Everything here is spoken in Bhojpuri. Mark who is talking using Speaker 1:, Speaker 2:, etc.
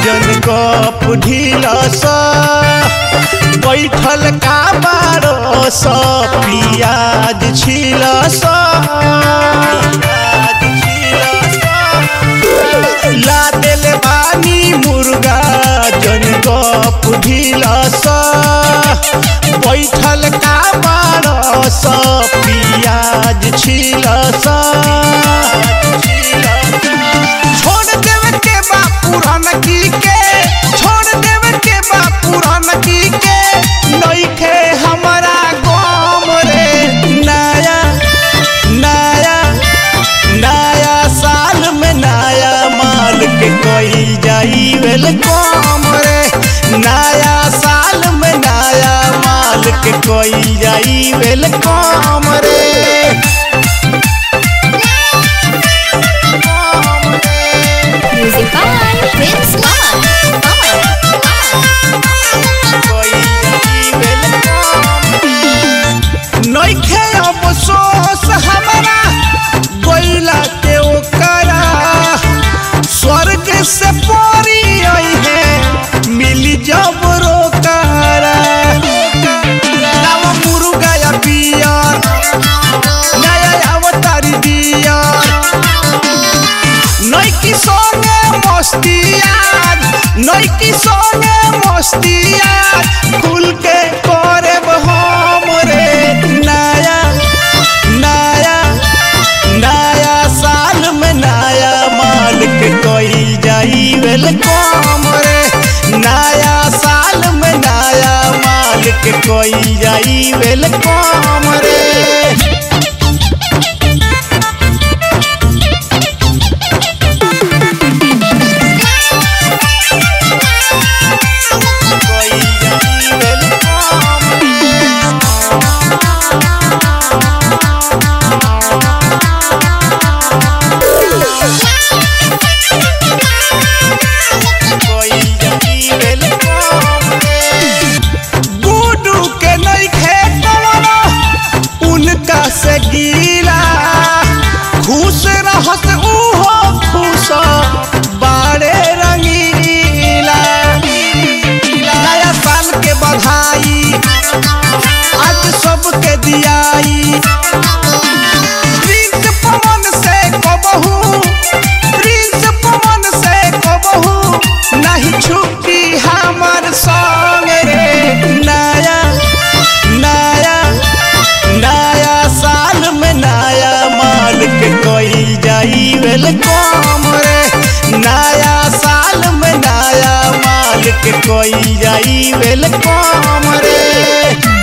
Speaker 1: जन कप ढिलस बैठल का बारो स पियाज छिलस ला देले बानी मुर्गा जन कप ढिलस बैठल का बारो स पियाज छिलस छोड़ देवे के बा पुरान की के छोड़ देवे के बा पुरान की के नइखे हमारा गम रे नया नया नया साल में नया माल के कोई जाई वेलकम रे नया साल में नया माल के कोई जाई वेलकम रे
Speaker 2: Music by Prince Pawan.
Speaker 1: नइखे अफसोस हमारा गइला के ओकरा स्वर्ग से परी आई है मिली जब रोकारा नव मुर्गा या पियर नया अवतारी दियर नैकी संगे मस्तियार नैकी संगे मस्तियार खुल के करे हम रे नया नया नया साल में नया माल के कोई जाई वेलकम रे नया साल में नया माल के कोई जाई वेलकम रे कोई जाई वेलकम कोई जाई वेलकम गुडू के नइखे कवनो उनका से गीला खुश रहत उहो खुश बाड़े रंगीला नया साल के बधाई आज सबके दियाई प्रिंस पवन से कबहू प्रिंस पवन से कबहू नहीं छुट्टी हमार संग रे नया नया नया साल में नया माल के कोई जाई वेलकम रे नया साल में नया माल के कोई जाई वेलकम रे